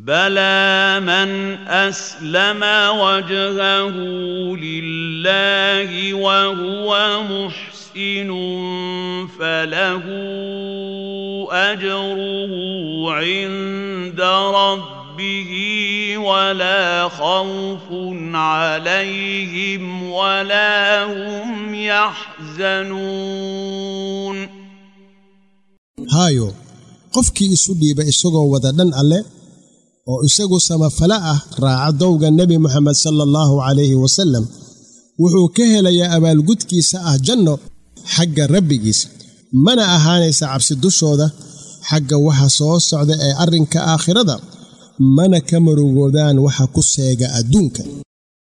بلى من اسلم وجهه لله وهو محسن فله اجره عند ربه ولا خوف عليهم ولا هم يحزنون haayo qofkii isu dhiiba isagoo wada dhan alle oo isagu samafale ah raaca dowga nebi moxamed sala allahu calayhi wasallam wuxuu ka helayaa abaalgudkiisa ah janno xagga rabbigiisa mana ahaanaysa cabsi dushooda xagga waxa soo socda ee arrinka aakhirada mana ka marugoodaan waxa ku seega adduunka